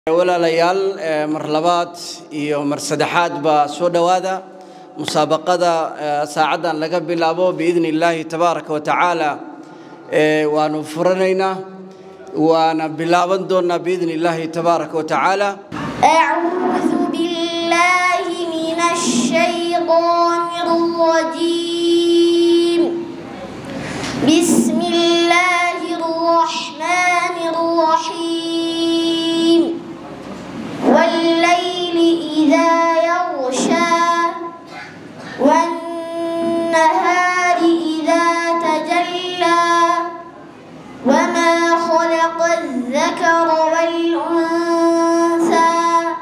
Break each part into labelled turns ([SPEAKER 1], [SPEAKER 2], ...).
[SPEAKER 1] walaalayaal mar labaad iyo mar saddexaadba soo dhowaada musaabaqada saacaddan laga bilaabo biidni illaahi tabaaraka wa tacaala waanu furanaynaa waana bilaaban doonnaa biidni illaahi tabaaraka wa tacaala
[SPEAKER 2] أعوذ بالله من الشيطان الرجيم بسم الله الرحمن الرحيم والليل إذا يغشى والنهار إذا تجلى وما خلق الذكر والأنثى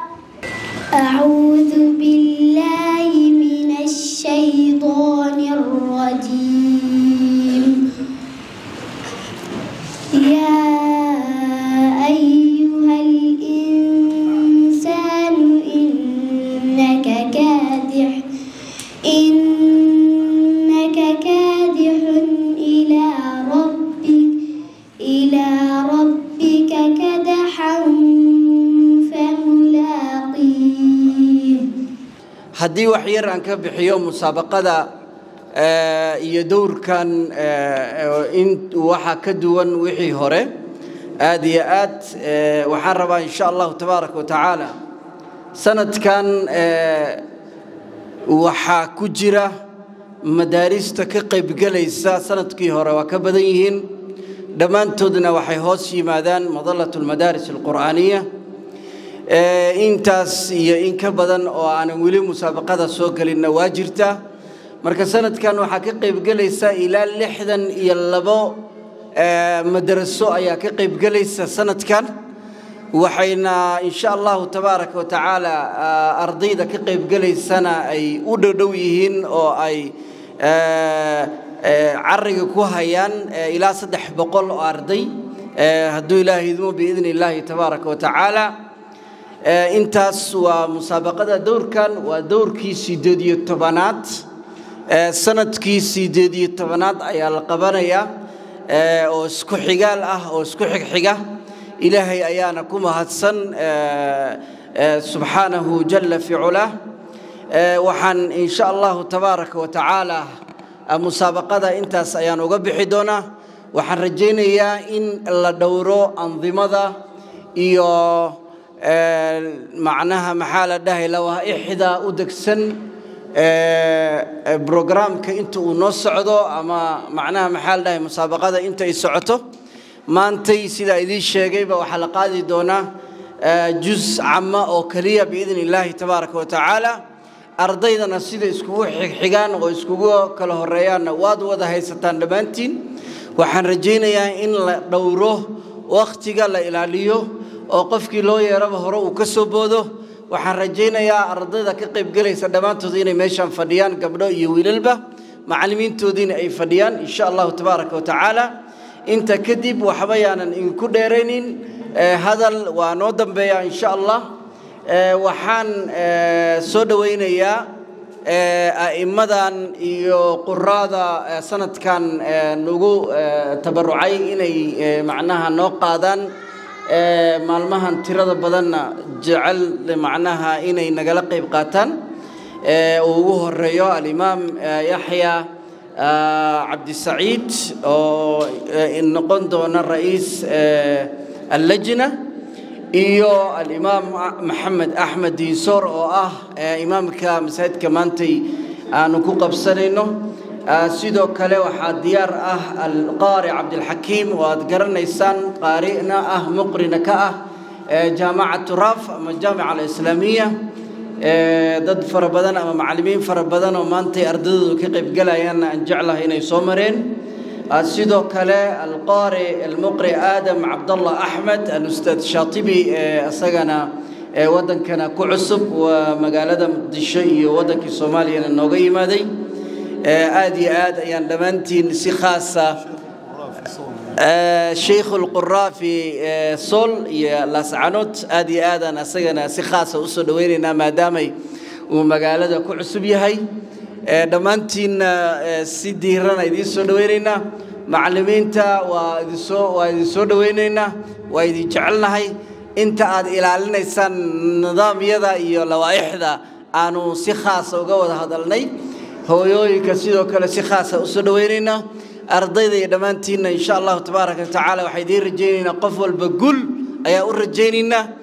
[SPEAKER 2] أعوذ بالله من الشيطان الرجيم يا أيها الإنسان إنك كادح إنك كادح إلى ربك إلى ربك كدحا فملاقيه
[SPEAKER 1] haddii wax yar aan ka bixiyo musaabaqada iyo dowrkan in waxa ka duwan wixii hore aad iyo aad waxaan rabaa insha allahu tabaaraka wa tacaala sanadkan waxaa ku jira madaarista ka qaybgelaysa sanadkii hore waa ka badan yihiin dhammaantoodna waxay hoos yimaadaan madalat almadaaris alqur'aaniya intaas iyo in ka badan oo aanan weli musaabaqada soo gelinna waa jirta marka sanadkan waxaa ka qaybgelaysa ilaa lixdan iyo labo madaraso ayaa ka qaybgelaysa sanadkan waxayna insha allahu tabaaraka wa tacaala ardayda ka qaybgelaysana ay u dhowdhow yihiin oo ay cariga ku hayaan ilaa saddex boqol oo arday hadduu ilaahay idmo biidni illaahi tabaaraka wa tacaala intaas waa musaabaqada dowrkan waa dowrkii sideed iyo tobanaad sanadkii sideed iyo tobanaad ayaa la qabanayaa oo isku xigaal ah oo isku xigxiga ilaahay ayaana ku mahadsan subxaanahu jalla fi culah waxaan insha allahu tabaaraka wa tacaala musaabaqada intaas ayaan uga bixi doonaa waxaan rajaynayaa in la dhowro andimada iyo macnaha maxaa la dhahay lawaaixda u degsan brograamka inta uu noo socdo ama macnaha maxaa la dhahay musaabaqada inta ay socoto maantay sidaa idiin sheegayba waxaa la qaadi doonaa juz cama oo keliya biidni illaahi tabaaraka wa tacaala ardaydana sida iskugu xigxigaan oo iskugu kala horeeyaanna waad wada haysataan dhammaantiin waxaan rajaynayaa in la dhowro wakhtiga la ilaaliyo oo qofkii loo yeeraba hore uu ka soo boodo waxaan rajaynayaa ardayda ka qaybgelaysa dhammaantood inay meeshaan fadhiyaan gabdho iyo wiilalba macallimiintoodiina ay fadhiyaan insha allahu tabaaraka wa tacaala inta kadib waxba yaanan idinku dheeraynin hadal waa noo dambeeyaa insha allah waxaan soo dhowaynayaa a'immadan iyo quraada sanadkan nagu tabarucay inay macnaha noo qaadaan maalmahan tirada badanna jecel macnaha inay nagala qayb qaataan uu ugu horeeyo alimaam yaxya cabdisaciid oo noqon doona ra'iis allajna iyo alimaam maxamed axmed diinsoor oo ah imaamka masaajidka maantay aanu ku qabsanayno sidoo kale waxaa diyaar ah alqaari cabdilxakiim oo aad garanaysaan qaarina ah muqrina ka ah jaamacatu raaf ama jaamica alislaamiya dad fara badan ama macallimiin fara badan oo maantay ardadoodu ka qaybgalayaanna aan jeclahay inay soo mareen sidoo kale alqaari almuqri aadam cabdallah axmed alustaad shaatibi isagana waddankana ku cusub waa magaalada muqdisho iyo waddankii soomaaliyana nooga yimaaday aad iyo aad ayaan dhammaantiin si khaasa sheikh lquraa fi sol iyo laascanood aad iyo aadaan asagana si khaasa usoo dhoweynaynaa maadaamay uu magaalada ku cusub yahay dhammaantiinna si diirana idiin soo dhoweynaynaa macallimiinta waa idinsoo waa idin soo dhoweynaynaa waa idin jecelnahay inta aad ilaalinaysaan nidaamyada iyo lawaaixda aanu si khaasa uga wada hadalnay hooyooyinka sidoo kale si khaasa usoo dhaweynaynaa ardayda iyo dhammaantiinna insha allahu tabaaraka watacaala waxaa idiin rajaynaynaa qof walba gul ayaa u rajaynaynaa